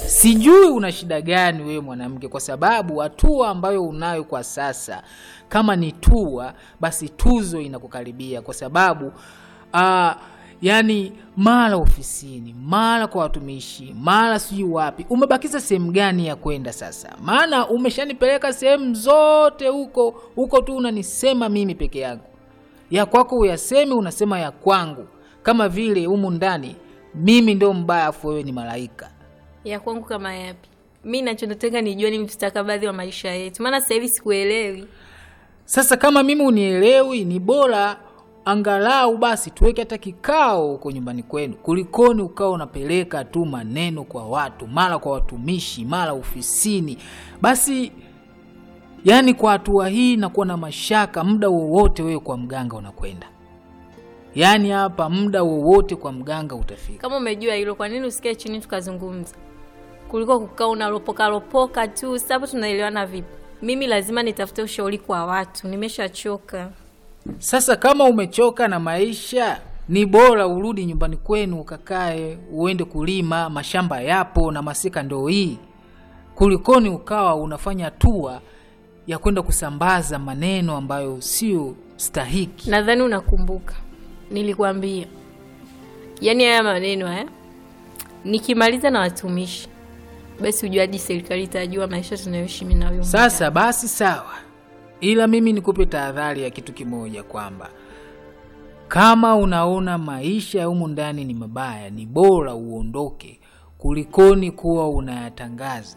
Sijui una shida gani wewe mwanamke, kwa sababu hatua ambayo unayo kwa sasa, kama ni tua, basi tuzo inakukaribia, kwa sababu ah, yani mara ofisini, mara kwa watumishi, mara sijui wapi. Umebakiza sehemu gani ya kwenda sasa? Maana umeshanipeleka sehemu zote huko huko, tu unanisema mimi peke yangu, ya kwako uyasemi, unasema ya kwangu, kama vile humu ndani mimi ndio mbaya, afu wewe ni malaika. ya kwangu kama yapi? Mi nachotaka nijue ni mstakabadhi wa maisha yetu, maana sasa hivi sikuelewi. Sasa kama mimi unielewi, ni bora angalau basi tuweke hata kikao huko nyumbani kwenu, kulikoni ukawa unapeleka tu maneno kwa watu, mara kwa watumishi, mara ofisini. Basi yani, kwa hatua hii nakuwa na mashaka, muda wowote wewe kwa mganga unakwenda, yaani hapa muda wowote kwa mganga utafika. Kama umejua hilo, kwa nini usikae chini tukazungumza, kuliko kukaa unalopoka lopoka tu? Sasa hapo tunaelewana vipi? Mimi lazima nitafute ushauri kwa watu, nimeshachoka. Sasa kama umechoka na maisha, ni bora urudi nyumbani kwenu ukakae, uende kulima, mashamba yapo na masika ndo hii, kulikoni ukawa unafanya hatua ya kwenda kusambaza maneno ambayo sio stahiki. Nadhani unakumbuka nilikwambia, yaani haya maneno haya nikimaliza na watumishi, basi ujua hadi serikali itajua maisha tunayoishi mimi na wewe. Sasa basi sawa, ila mimi nikupe tahadhari ya kitu kimoja, kwamba kama unaona maisha ya humu ndani ni mabaya, ni bora uondoke kulikoni kuwa unayatangaza.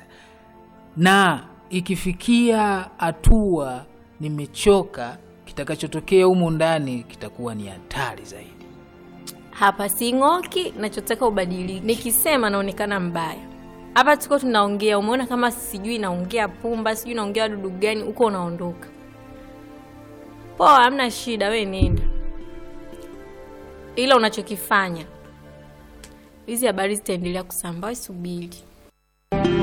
Na ikifikia hatua nimechoka, kitakachotokea humu ndani kitakuwa ni hatari zaidi. hapa sing'oki, nachotaka ubadilike. Nikisema naonekana mbaya hapa, tuko tunaongea, umeona kama sijui naongea pumba, sijui naongea dudu gani, huko unaondoka. Poa, hamna shida, we nenda, ila unachokifanya hizi habari zitaendelea kusambaa, subiri.